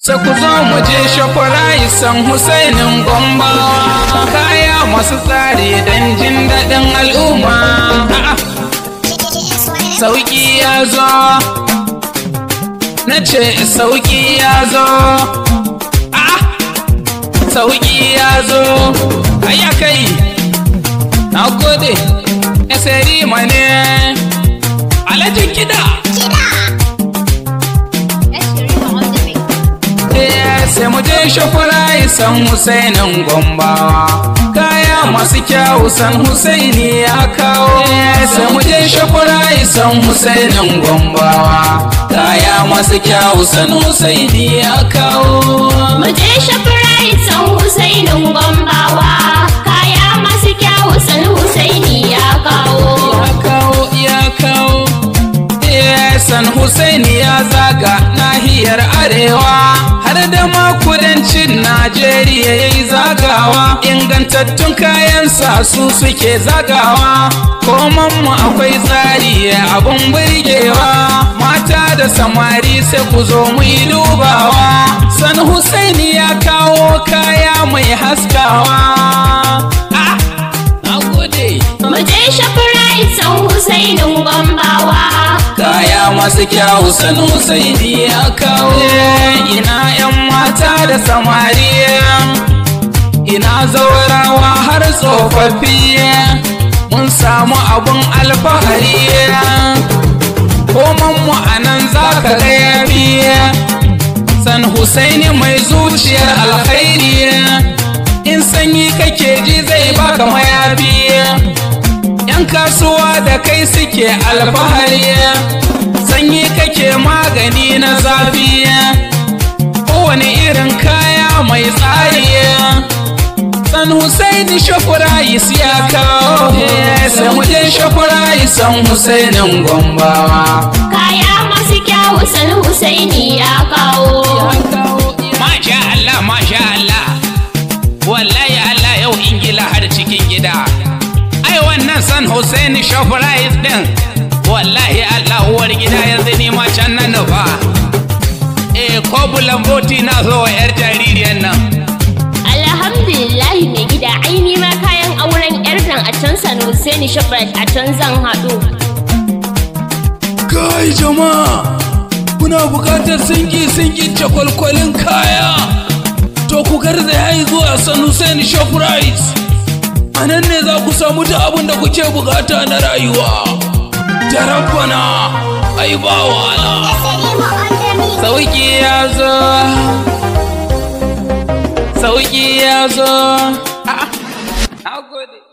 Sai ku zo mu je shafarayi san Husainin Gombawa kaya masu tsari don jin daɗin al'umma. A'a, Sauƙi ya zo, na ce sauƙi ya zo. A'a, Sauƙi ya zo, ayya kai, na gode, eseri mane, alajin kiɗa. sai mu je shafura san Husainin Gombawa kaya masu kyawu san Husaini ya kawo sai mu je shafura san Husainin Gombawa kaya masu kyawu san Husaini ya kawo Mu je Shoprite san Husainin Gombawa kaya masu kyawu san Husaini ya kawo. ya kawo ya kawo Eh, san Husaini ya zaga nahiyar arewa har da ma kudancin Najeriya ya yi zagawa ingantattun kayansa su suke zagawa komanmu akwai tsari abun burgewa mata da samari sai ku zo mu yi dubawa san Husaini ya kawo kaya mai haskawa ah, na gode Mu je Shoprite san Husainin Gombawa. kaya masu kyawu sanu sai ya kawo ina yan mata da samari ina zaurawa har tsofaffi mun samu abun alfahari komanmu a nan za ka ga yafi san husaini mai zuciyar alkhairi in sanyi kake ji zai baka mayafi yan kasuwa da kai suke alfahari sanyi kake magani na zafi kowane irin kaya mai tsari san husaini shafurais ya kawo sai mu je shafurais san husainin gombawa Kaya masu kyawu san Husaini ya kawo. Masha Allah, Masha Allah, wallahi Allah yau ingila har cikin gida. Ai wannan san Hussein Shoprite din, wallahi Allah uwar gida yanzu ni ma can nan nufa. Eh, ko bulamboti na zo wa 'yar jaririyar nan. Alhamdulillahi mai gida aini ma kayan auren yar nan a can san Husaini Shoprite a can zan haɗu. Kai jama'a, kuna buƙatar sinki-sinki cakwalkwalin kaya. To ku garzaya yi zuwa San Hussein Shoprite. A nan ne za ku samu da abin da kuke bukata na rayuwa. Jarabbana, ai ba wahala. Sauki ya zo. Sauki ya zo. A'a, na gode.